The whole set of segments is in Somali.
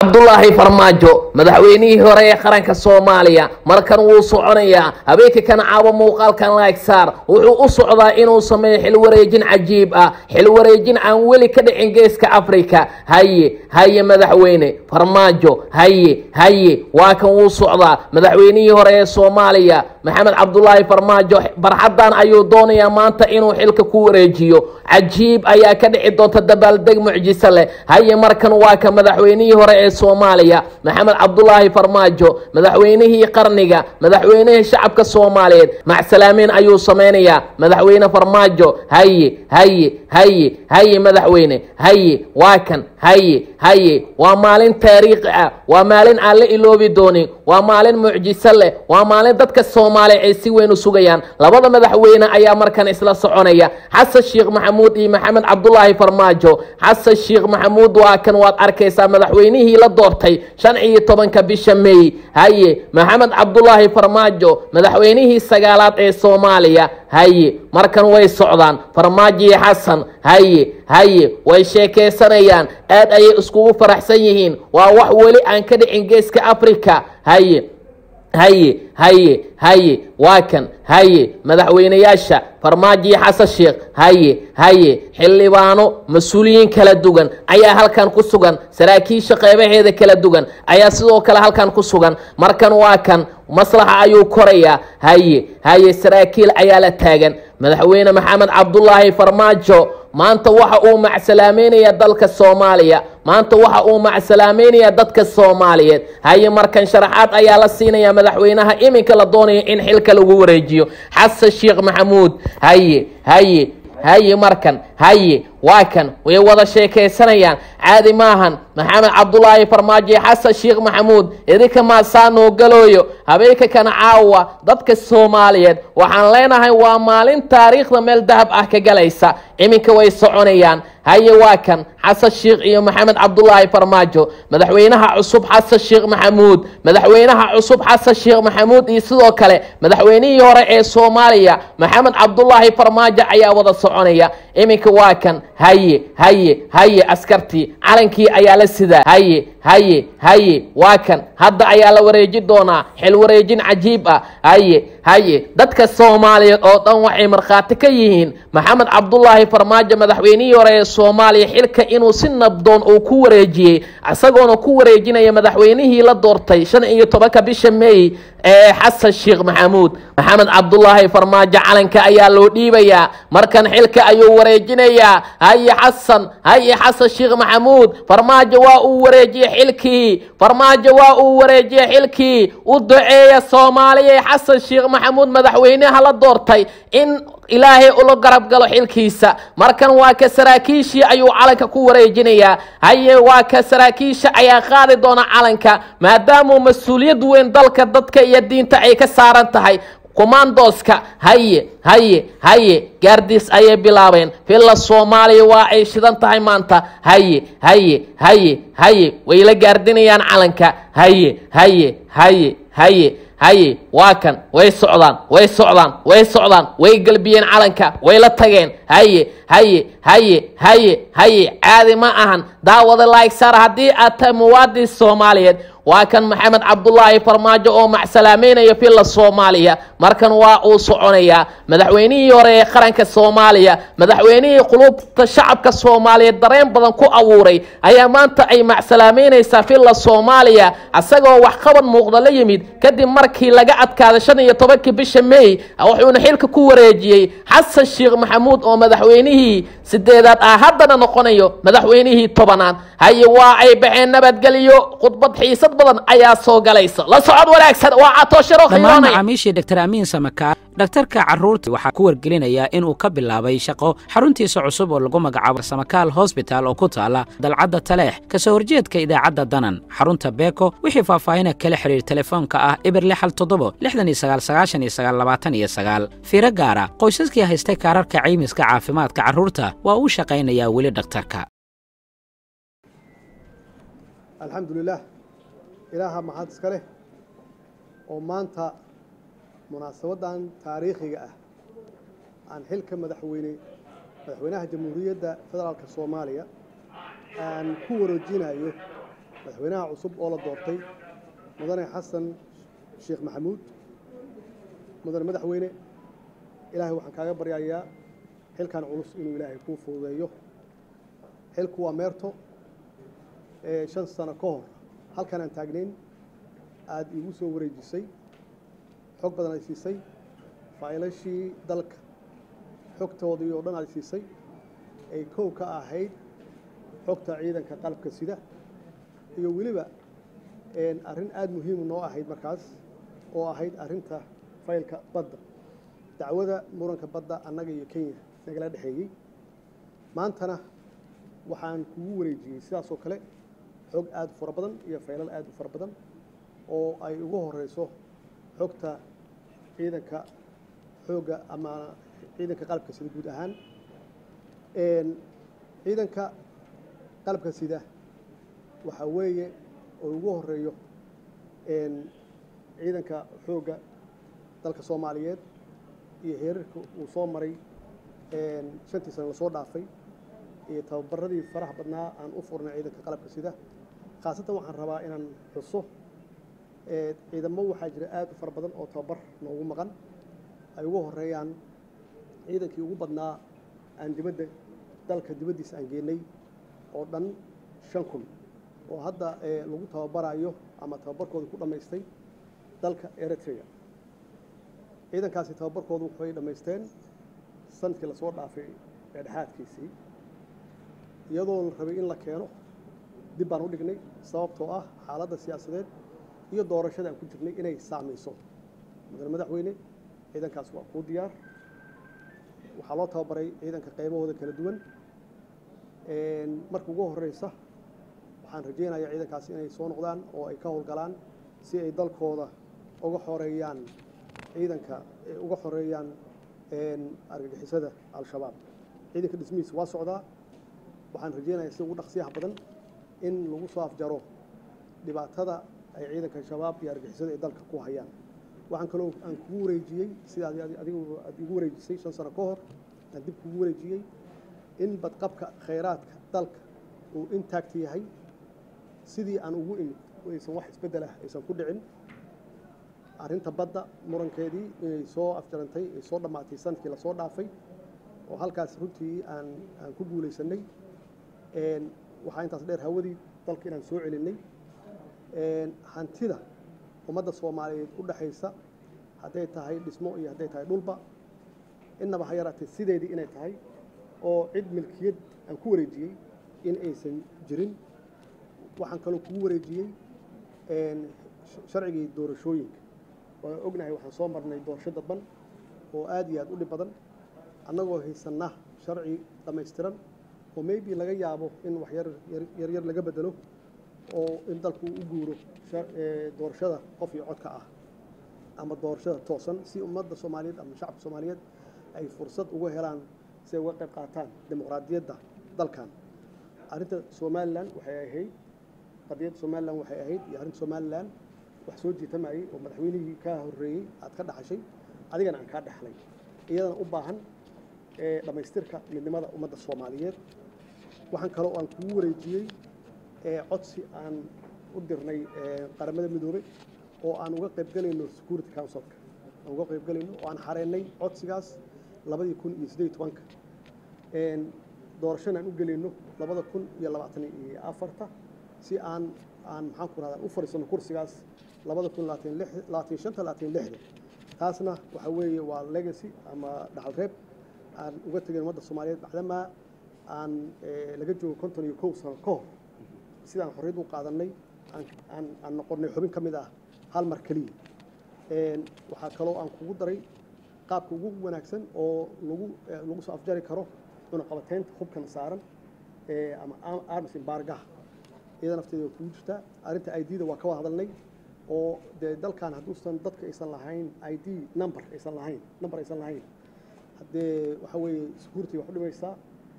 cabdulaahi farmaajo madaxweynihii hore ee qaranka soomaaliya markan wuu soconayaa habeenka kana caawa muuqaalkan laegsaar wuxuu u socdaa inuu sameeyo xilwareejin cajiib ah xilwareejin aan weli ka dhicin geeska afrika haye haye madaxweyne farmaajo haye haye waa kan wuu socdaa madaxweynihii hore ee soomaaliya maxamed cabdulaahi farmaajo barxaddan ayuu doonayaa maanta inuu xilka ku wareejiyo cajiib ayaa ka dhici doonta dabaaldeg mucjiso leh haye markan waa ka madaxweynihii hore ee soomaaliya maxamed cabdulaahi farmaajo madaxweynihii qarniga madaxweynihii shacabka soomaaliyeed macsalaameyn ayuu samaynayaa madaxweyne farmaajo haye haye haye haye madaxweyne haye waa kan haye haye waa maalin taariikhi ah waa maalin aan la iloobi doonin waa maalin mucjiso leh waa maalin dadka soomaaliya ay si weyn u sugayaan labada madaxweyne ayaa markan isla soconaya xasan sheekh maxamuud iyo maxamed cabdulaahi farmaajo xasan sheekh maxamuud waa kan waad arkaysaa madaxweynihii la doortay shan iyo tobanka bisha mey haye maxamed cabdulaahi farmaajo madaxweynihii sagaalaad ee soomaaliya haye markan way socdaan farmaajo iyo xasan haye haye way sheekaysanayaan aad ayay iskugu faraxsan yihiin waa wax weli aan ka dhicin geeska africa haye haye haye haye waa kan haye madaxweynayaasha farmaajo iyo xasan sheekh haye haye xildhibaano mas-uuliyiin kala duwan ayaa halkan ku sugan saraakiisha qeybaheeda kala duwan ayaa sidoo kale halkan ku sugan markan waa kan maslaxa ayuu korayaa haye haye saraakiil ayaa la taagan madaxweyne maxamed cabdulaahi farmaajo maanta waxa uu macsalaameynaya dalka soomaaliya maanta waxa uu macsalaameynaya dadka soomaaliyeed haye markan sharaxaad ayaa la siinaya madaxweynaha iminka la doonayo in xilka lagu wareejiyo xasan sheekh maxamuud haye haye haye markan haye waa kan way wada sheekaysanayaan caadi maahan maxamed cabdulaahi farmaajo iyo xasan sheekh maxamuud idinka maasaanoo galooyo habeenka kana caawa dadka soomaaliyeed waxaan leenahay waa maalin taariikhda meel dahab ah ka galaysa iminka way soconayaan haye waa kan xasan sheekh iyo maxamed cabdulaahi farmaajo madaxweynaha cusub xasan sheekh maxamuud madaxweynaha cusub xasan sheekh maxamuud iyo sidoo kale madaxweynihii hore ee soomaaliya maxamed cabdulaahi farmaajo ayaa wada soconaya iminka waa kan haye haye haye askartii calankii ayaa la sidaa haye haye haye waa kan hadda ayaa la wareeji doonaa xil wareejin cajiib ah haye haye dadka soomaaliyeed oo dhan waxay markhaati ka yihiin maxamed cabdulaahi farmaajo madaxweynihii hore ee soomaaliya xilka inuu si nabdoon uu ku wareejiyey isagoona ku wareejinaya madaxweynihii la doortay shan iyo tobanka bisha mey ee xasan sheekh maxamuud maxamed cabdulaahi farmaajo calanka ayaa loo dhiibayaa markan xilka ayuu wareejinayaa haye xasan haye xasan sheekh maxamuud farmaajo waa uu wareejiyey xilkii farmaajo waa uu wareejiyey xilkii u duceeya soomaaliya xasan sheekh maxamuud madaxweynaha la doortay in ilaahay ula garab galo xilkiisa markan waa ka saraakiishii ayuu calanka ku wareejinayaa haye waa ka saraakiisha ayaa qaadi doona calanka maadaamuu mas-uuliyad weyn dalka dadka iyo diinta ay ka saaran tahay kumandoska haye haye haye gaardiis ayay bilaabeen villa soomaaliya waa ay shidan tahay maanta haye haye haye haye way la gaardinayaan calanka haye haye haye haye haye waa kan way socdaan way socdaan way socdaan way gelbiyeen calanka way la tageen haye haye haye haye haye caadi ma ahan daawada laigsaar haddii aad tahay muwaadin soomaaliyeed waa kan maxamed cabdulaahi farmaajo oo macsalaameynaya villa soomaaliya markan waa uu soconayaa madaxweynihii hore ee qaranka soomaaliya madaxweynihii qulubta shacabka soomaaliyeed dareen badan ku abuuray ayaa maanta ay macsalaameynaysaa villa soomaaliya isagoo waxqabad muuqda la yimid kadib markii laga adkaaday shan iyo tobankii bisha mey wuxuuna xilka ku wareejiyey xasan sheekh maxamuud oo madaxweynihii sideedaad ah haddana noqonayo madaxweynihii tobanaad haye waa ay baxeen nabadgelyo khudbad xiisad badan ayaa soo galaysa la socod wanaagsan waa catoosharo dhammaan macaamiishii dr amiin samakaar dhakhtarka carruurta waxaa ku wargelinayaa inuu ka bilaabay shaqo xaruntiisa cusub oo lagu magacaabo samakaal hosbital oo ku taala dalcadda taleex ka soo horjeedka idaacadda danan xarunta beeko wixii faahfaahina kala xidhiir telefoonka ah eber lixal toddobo lixdan iyo sagaal sagaashan iyo sagaal labaatan iyo sagaal fiiro gaara qoysaskii haystay kaararka caymiska caafimaadka carruurta waa uu shaqaynayaa weli dhakhtarka alxamdulilah ilaaha maxad iska leh oo maanta munaasabaddan taariikhiga ah aan xilka madaxweyne madaxweynaha jamhuuriyadda federaalka soomaaliya aan ku wareejinayo madaxweynaha cusub oo la doortay mudane xasan sheekh maxamuud mudane madaxweyne ilaahay waxaan kaaga baryayaa xilkan culus inuu ilaahay kuu fududeeyo xilku waa meerto ee shan sano ka hor halkan aan taagnayn aada iigu soo wareejisay xog badan ay siisay faylashii dalka xogtoodii oo dhan ay siisay ay kow ka ahayd xogta ciidanka qalabka sida iyo weliba arrin aada muhiimu noo ahayd markaas oo ahayd arrinta faylka badda dacwada muranka badda annaga iyo kenya nagala dhexeeyey maantana waxaan kugu wareejiyey sidaas oo kale xog aada u fara badan iyo faylal aada u fara badan oo ay ugu horeyso xogta ciidanka xoogga ama ciidanka qalabka sida guud ahaan ciidanka qalabka sida waxaa weeye oo ugu horeeyo ciidanka xoogga dalka soomaaliyeed iyo heerarka uu soo maray shantii sano lasoo dhaafay iyo tababaradii faraha badnaa aan u furnay ciidanka qalabka sida khaasatan waxaan rabaa inaan xuso ciidamo waxaa jira aada u fara badan oo tababar noogu maqan ay ugu horeeyaan ciidankii ugu badnaa aan dibadda dalka dibaddiisa aan geenay oo dhan shan kun oo hadda lagu tababarayo ama tababarkooda ku dhammaystay dalka eritrea ciidankaasi tababarkoodu waxay dhammaysteen sanadkii lasoo dhaafay dhexdhexaadkiisii iyadoo la rabay in la keeno dib baan u dhignay sababtoo ah xaaladda siyaasadeed iyo doorashada aan ku jirnay inay saamayso mudane madaxweyne ciidankaas waa kuu diyaar waxaa loo tababaray ciidanka qaybahooda kala duwan marka ugu horeysa waxaan rajaynayaa ciidankaasi inay soo noqdaan oo ay ka howlgalaan si ay dalkooda uga xoreeyaan ciidanka uga xoreeyaan argagixisada al-shabaab ciidanka dhismihiisa waa socdaa waxaan rajaynayaa si ugu dhaqsiyaha badan in lagu soo afjaro dhibaatada ay ciidanka shabaab iyo argixisada ay dalka ku hayaan waxaan kaloo aan kugu wareejiyey sida adigu aad igu wareejisay shan sano ka hor aan dib kugu wareejiyey in badqabka khayraadka dalka uu intact yahay sidii aan ugu imid aysan wax isbeddel ah aysan ku dhicin arrinta badda murankeedii inay soo afjarantay ay soo dhammaatay sanadkii lasoo dhaafay oo halkaas runtii aan aan ku guulaysanay waxaa intaas dheer hawadii dalka inaan soo celinay hantida ummadda soomaaliyeed u dhexaysa hadday tahay dhismo iyo hadday tahay dhulba innaba ha yaraatee sideedii inay tahay oo cid milkiyad aan ku wareejiyey in aysan jirin waxaan kaloo kugu wareejiyey sharcigii doorashooyinka waan ognahay waxaan soo marnay doorasho dadban oo aad iyo aad u dhib badan annagoo haysanna sharci dhammaystiran oo maybe laga yaabo in wax yar yaryar laga bedelo oo in dalku u guuro doorashada qof iyo codka ah ama doorashada toosan si ummadda soomaaliyeed ama shacabka soomaaliyeed ay fursad uga helaan si ay uga qayb qaataan dimuqraadiyadda dalkan arrinta somalilan waxay ahayd qadiyadda somalilan waxay ahayd iyo arrinta somalilan wax soo jiitamayay oo madaxweynihii kaa horreeyey aad ka dhaxashay adigana aan kaa dhexlay iyadana u baahan dhammaystirka midnimada ummadda soomaaliyeed waxaan kaloo aan kugu wareejiyey codsi aan u dirnay qaramada midoobey oo aan uga qaybgelayno security councilka aan uga qaybgelayno oo aan xareennay codsigaas labadii kun iyo siddeed tobanka doorashana aan u gelayno labada kun iyo labaatan iyo afarta si aan aan maxaan ku rahdaa u fadhiisano kursigaas labada kun labaatan lix labaatan shanta labaatan lixda taasna waxa weeye waa legacy ama dhaxal reeb aan uga tegin ummadda soomaaliyeed macdamaa aan laga joogo konton iyo kow sano ka hor sidaan xorriyad u qaadanay aan aan noqonnay xubin ka mid ah hal mar keliya waxaa kaloo aan kugu daray qaabka ugu wanaagsan oo lagu lagu soo afjari karo cunaqabateynta hubkan saaran ama arms embargaha iyada nafteeda waa kugu jirtaa arrinta i d-da waa ka wada hadalnay oo dee dalkan hadduusan dadka aysan lahayn i d number aysan lahayn number aysan lahayn haddee waxa weeye security wax u dhimaysaa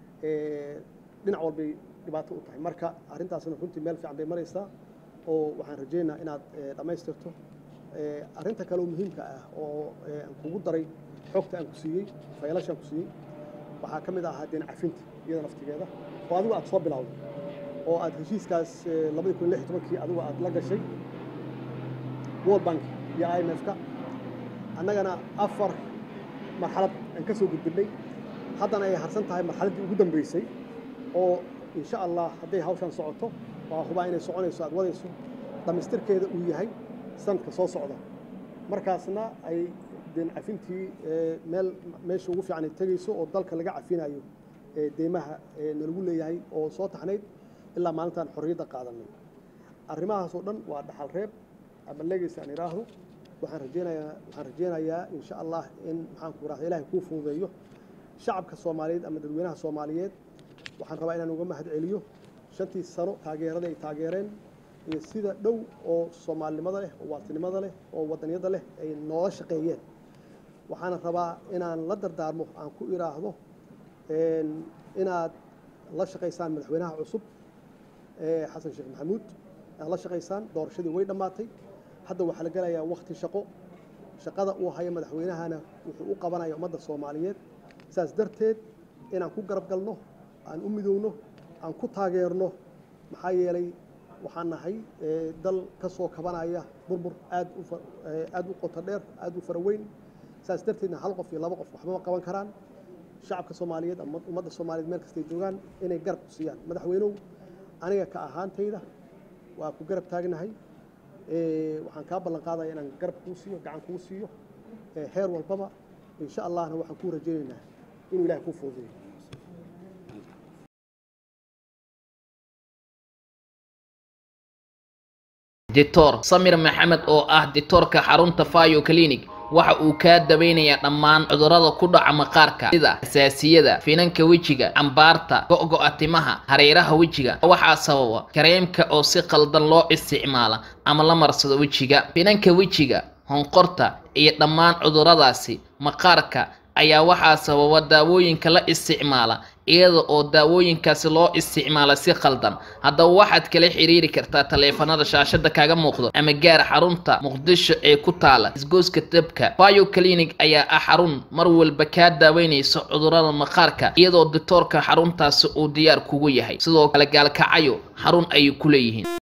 dhinac walbay dhibaato u tahay marka arrintaasna runtii meel fiican bay maraysaa oo waxaan rajaynayaa inaad dhammaystirto arrinta kale oo muhiimka ah oo aan kugu daray xogta aan ku siiyey faylashaan ku siiyey waxaa ka mid ahaa deen cafinta iyada naftigeeda oo adigu aad soo bilowday oo aad heshiiskaas labadii kun lix iyo tobankii adigu aad la gashay world bank iyo i m f-ka annagana afar marxalad aan ka soo gudbinay haddana ay harsan tahay marxaladdii ugu dambeysay oo insha allah hadday hawshan socoto waa hubaa inay soconayso aad wadayso dhammaystirkeeda uu yahay sanadka soo socda markaasna ay deen cafintii meel meesha ugu fiican ay tegayso oo dalka laga cafinayo deymaha nalagu leeyahay oo soo taxnayd ilaa maalintaan xorriyadda qaadanay arrimahaas oo dhan waa dhaxal reeb ama legacy aan idhaahdo waxaan rajeynayaa waxaan rajeynayaa insha allah in maxaan ku rahda ilahay kuu fududeeyo shacabka soomaaliyeed ama dadweynaha soomaaliyeed waxaan rabaa inaan uga mahad celiyo shantii sano taageerada ay taageereen iyo sida dhow oo soomaalinimada leh oo waartinimada leh oo wadaniyadda leh ay noola shaqeeyeen waxaana rabaa inaan la dardaarmo aan ku idhaahdo inaad la shaqaysaan madaxweynaha cusub xasan sheekh maxamuud aad la shaqaysaan doorashadii way dhammaatay hadda waxaa la gelayaa wakti shaqo shaqada uu haya madaxweynahana wuxuu u qabanaya ummadda soomaaliyeed saas darteed inaan ku garab galno aan u midowno aan ku taageerno maxaa yeelay waxaan nahay dal ka soo kabanaya burbur aad u aad u qoto dheer aad u fara weyn saas darteedna hal qof iyo laba qof waxba ma qaban karaan shacabka soomaaliyeed ama ummadda soomaaliyeed meel kastay joogaan inay garab ku siiyaan madaxweynuhu aniga ka ahaantayda waa ku garab taagnahay waxaan kaa ballan qaadaya inaan garab kuu siiyo gacan kuu siiyo heer walbaba insha allahna waxaan kuu rajaynaynaa inuu ilahay kuu fududeeyo doctor samir maxamed oo ah dictoorka xarunta fayo clinic waxa uu kaa daweynayaa dhammaan cudurrada ku dhaca maqaarka sida asaasiyada finanka wejiga cambaarta go'go'a timaha hareeraha wejiga waxaa sababa kareemka oo si qaldan loo isticmaala ama la marsado wejiga finanka wejiga honqorta iyo dhammaan cudurradaasi maqaarka ayaa waxaa sababa daawooyinka la isticmaala iyada oo daawooyinkaasi loo isticmaala si qaldan haddaba waxaad kala xiriiri kartaa taleefanada shaashada kaaga muuqdo ama gaar xarunta muqdisho ee ku taala isgooska dabka bio clinic ayaa ah xarun mar walba kaa daaweynaysa cudurrada maqaarka iyadoo dictoorka xaruntaasi uu diyaar kugu yahay sidoo kale gaalkacayo xarun ayay ku leeyihiin